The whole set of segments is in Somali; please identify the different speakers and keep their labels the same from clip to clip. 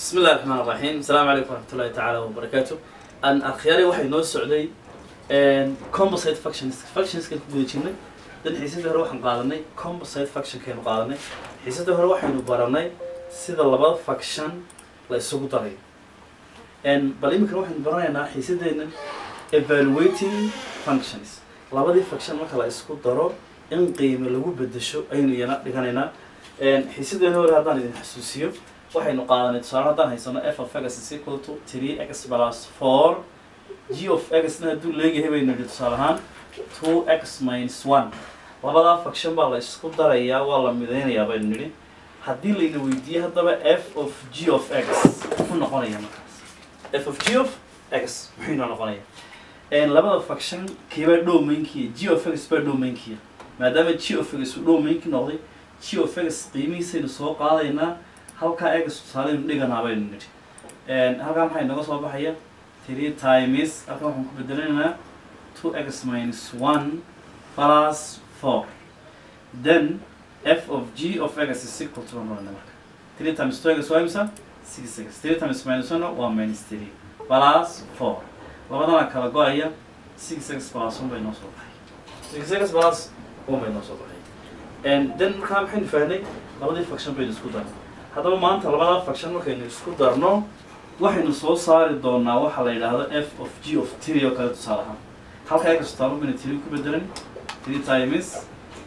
Speaker 1: bismi illahi raxmaan raxiim asalaamu calaykum waraxmatullahi tacaala wabarakaatu an akhyaari waxay noo socday composite functions functionskan ku guda jirnay dan xiisadii hore waxaan qaadanay composite functionkaynu qaadanay xiisadii hore waxaynu baranay sida labada function la isugu darayo bal iminkana waxaynu baranaynaa xiisadeennan evaluating functions labadii function marka la isku daro in qiime lagu bedesho ayaynu iyana dhiganaynaa xiisadeena hore haddaan idin xasuusiyo waxaynu qaadanay tusaale haddaan haysano f of x is equal to three x plus four g of x na hadduu leeyahay baynu nidhi tusaale ahaan two x minus one labadaa function baa la isku darayaa waa la midaynayaa baynu nidhi haddii layna weydiiyey haddaba f of g of x muxuu noqonaya markaas f of g of x muxuu inoo noqonaya labada function kiibaa dhowmaynkiya g of x baa dhowmaynkiya maadaama g of x uu dhowmaynki noqday g of x qiimihiisaynu soo qaadaynaa halkaa egas tusaaleynu dhiganaa baynu nidhi halkaa maxaa inaga soo baxaya three times halkan waxaan ku bedelanaynaa two x minus one plus four then f of g of x is equal to one marka three times two x waa imisa six x three times minus one waa minus three plus four labadana kala go-aya six x plus one bay noo soo baxay six x plus one bay noo soo baxay then markaa maxaynu fahnay labadii function baynu isku darnay haddaba maanta labadaa function markaynu isku darno waxaynu soo saari doonaa waxaa la yidhaahdo f of g of three oo kale tusaale ahaan halka egas tusaale baynu three ku bedelan three times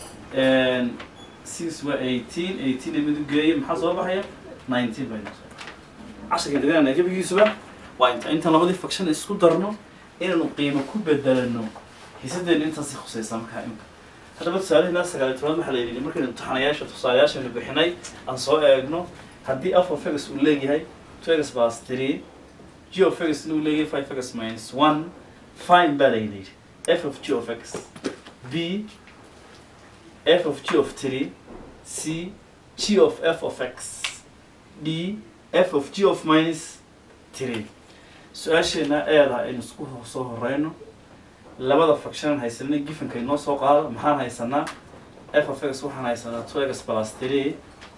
Speaker 1: six waa eighteen eighteen ee midu geeye maxaa soo baxaya nineteen baynu soo casharka dhiganayna gebigiisuba waa inta intaan labadii function isku darno inaynu qiimo ku bedelano xiisadeenu intaasi khusaysaa markaa imka haddaba tusaalehina sagaaliy tobnaad waxaa la yidhi markaynu imtixaanayaasha tusaalayaashaynu bixinay aan soo eegno haddii f of x uu leeyahay two x plus three g of x uu leeyahay five x minus one fine baa la yidhi f of g of x b f of g of three c g of f of x d f of g of minus three su-aasheena eeda aynu isku soo horeyno labada function haysanay gifanka inoo soo qaado maxaan haysanaa f of x waxaan haysanaa two x plus three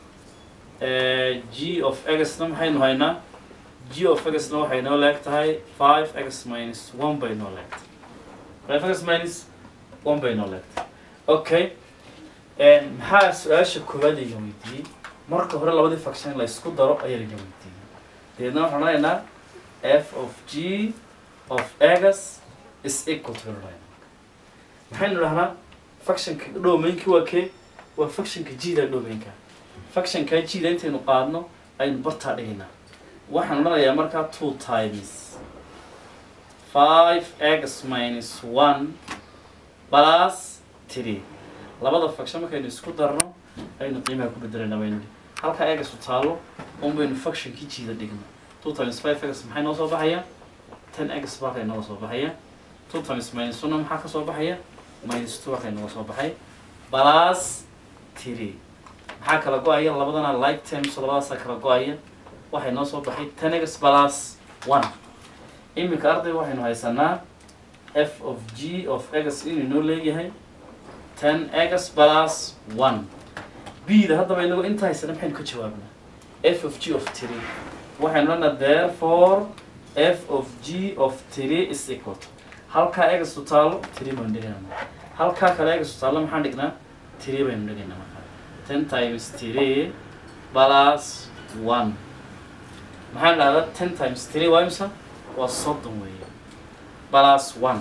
Speaker 1: g of x na maxaynu haynaa g of x na waxay noo leeg tahay five x minus one bay noo leegtahay five x minus one bay noo leegtahay okay maxaa su-aasha koowaad ayna weydiiyey marka hore labadii function la isku daro ayaa layna weydiiyey dabeedna waxaan odhanaynaa f of g of x is equal to line maxaynu dhahnaa functionka dhowmaynki waa kee waa functionka g-da dhowmaynka functionka g-da intaynu qaadno aynu bartaa dhigaynaa waxaan odhanayaa markaa two times five x minus one plus three labada function markaynu isku darno aynu qiimaha ku bedelayna baynu halkaa egas u taalo un baynu functionkii g-da dhigno two times five x maxay noo soo baxaya ten x baakay nooga soo baxaya two times minus one maxaa ka soo baxaya minus two waxay nooga soo baxay plus three maxaa kala go-aya labadana like terms labadaasaa kala go-aya waxay noo soo baxay ten x plus one iminka arday waxaynu haysanaa f of g of x inuu noo leeyahay ten x plus one b da haddaba inagu inta haysana maxaynu ka jawaabnaa f of g of three waxaynu odhanaa therefore f of g of three is equal to halkaa egas u taalo three baynu dhigaynaa halkaa kale egas u taalo maxaan dhignaa three baynu dhigaynaa markaa ten times three plus one maxaan dhahdaa ten times three waa imsa waa soddon weeye plus one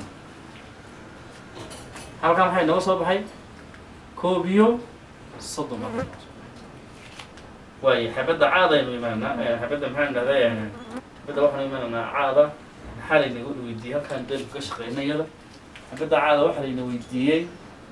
Speaker 1: halkaa maxay nooga soo baxay koob iyo soddon baa nooga soo waayo xabadda caada aynu imaanaa xabadda maxaan dhahdaa xabadda waxaanu imaananaa caada maxaa laynaga weydiiyey halkaan daynu ka shaqeyna iyada xabadda caada waxaa layna weydiiyey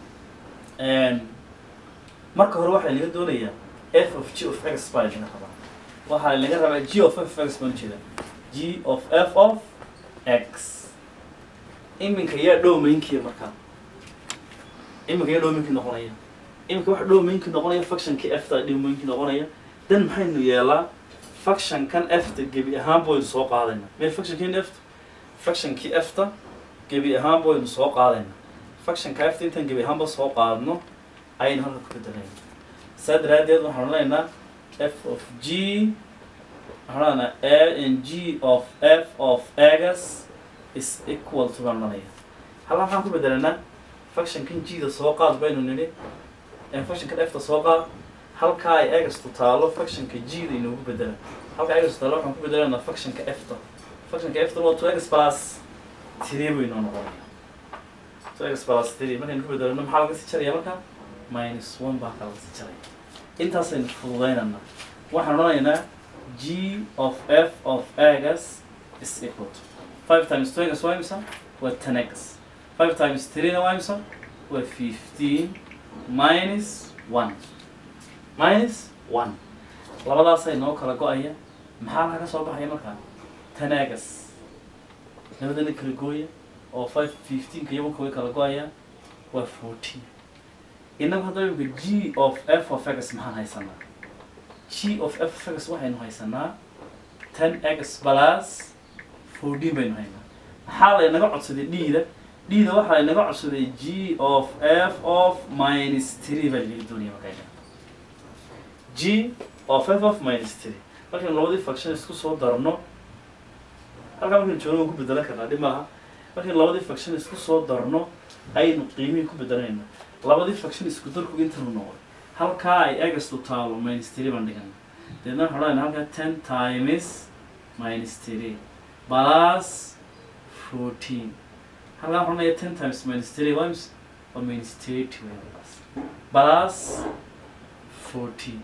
Speaker 1: marka hore waxaa laga doonayaa f of g of x baa laga rabaa waxaa laga rabaa g of f x baan ujeeda g of f of x iminka yaa dhowmaynkiya markaa iminka yaa dhowmaynkii noqonaya iminka waxa dhowmaynkii noqonaya functionkii f ta dhowmaynkii noqonaya dan maxaynu yeelaa functionkan f-ta gebi ahaanba waynu soo qaadayna mee functionkiin f functionkii f-ta gebi ahaanba waynu soo qaadayna functionka f-ta intaan gebi ahaanba soo qaadno ayaynu halka ku bedelayna saa daraaddeed waxaan odhanaynaa f of g waxaan odhanaa a n g of f of x is equal to baan odhanaya halkan waxaan ku bedelanaa functionkan g-da soo qaad baynu nidhi functionkan f-ta soo qaad halkaa ay egastu taalo functionka g-da inoogu bedela halka egastu taalo waxaan ku bedelanaa functionka f-ta functionka f-ta waa two x plus three buu inoo noqonaya two x plus three markaynu ku bedelano maxaa laga sii jaraya marka minus one baa ka laga sii jaraya intaasaynu fududaynana waxaan odhanaynaa g of f of x is equal to five times two x waa imisa waa ten x five times three na waa imisa waa fifteen minus one minus one labadaasay noo kala go-aya maxaa laga soo baxaya markaa ten x labadana kala gooya oo five fifteenka iyo marka way kala go-ayaan waa fourteen inagu hadda imika g of f of x maxaan haysanaa g of f of x waxaynu haysanaa ten x plus fourteen baynu haynaa maxaa laynaga codsaday d-da d-da waxaa laynaga codsaday g of f of minus three baa laga doonaya markayna g of f of minus three markaynu labadii function isku soo darno halkaa markaynu joogno waan ku bedelan karnaa dhib maaha markaynu labadii function isku soo darno aynu qiimihii ku bedelanayna labadii function isku darku intanu noqday halkaa ay egastu taalo minus three baan dhigana deedna waxaan odhanayna halkaa ten times minus three plus fourteen halkaa waxaan odhanaya ten times minus three waa ims waa minus thirty wey plus plus fourteen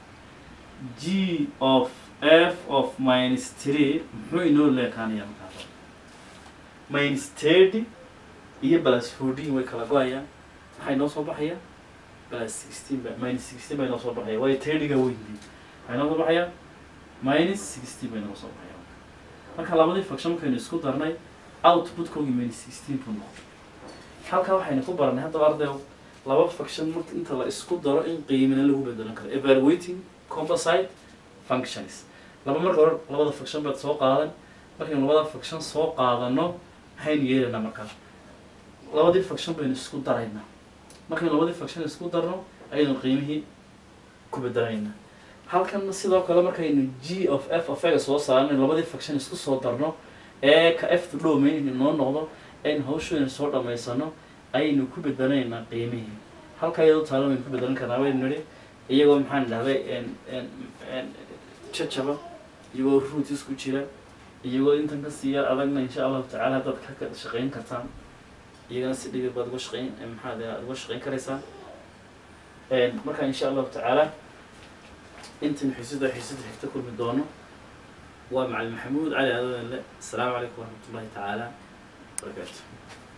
Speaker 1: g of f of minus three muxuu inoo leekaanaya markaa minus thirty iyo plus fourteen way kala go-ayaan maxaa inoo soo baxaya plus sixteen ba minus sixteen baa inoo soo baxaya waayo thirty-ga weyntii maxaa inoo soo baxaya minus sixteen baa inoo soo baxaya marka labadii function markaynu isku darnay output-koogii minus sixteen buu noqday halkaa waxaynu ku baranay haddaba ardayo laba function marka inta la isku daro in qiimina lagu bedelan karo evaluating composite functions laba marka hore labada function baad soo qaadan markaynu labada function soo qaadano maxaynu yeelaynaa markaa labadii function baynu isku daraynaa markaynu labadii function isku darno ayaynu qiimihii ku bedelaynaa halkan sidoo kale markaynu g of f of x soo saarno labadii function isku soo darno ee ka f to domain noo noqdo aynu hawshooyna soo dhamaysano ayaynu ku bedelaynaa qiimihii halka iyadoo taalo waynu ku bedelan karnaa waynu nidhi iyagoo maxaan dhahday jajaba iyagoo root isku jira iyagoo intan ka siiya adagna insha allahu tacaala haddaad ka shaqayn kartaan iyagana si dhibir baad uga shaqayn maxaad aad uga shaqayn karaysaa marka insha allahu tacaala intan xiisada xiisada xigta kulmi doono waa macalin maxamuud cali aadanle asalaamu calaykum waraxmat ullahi tacaala barakaatu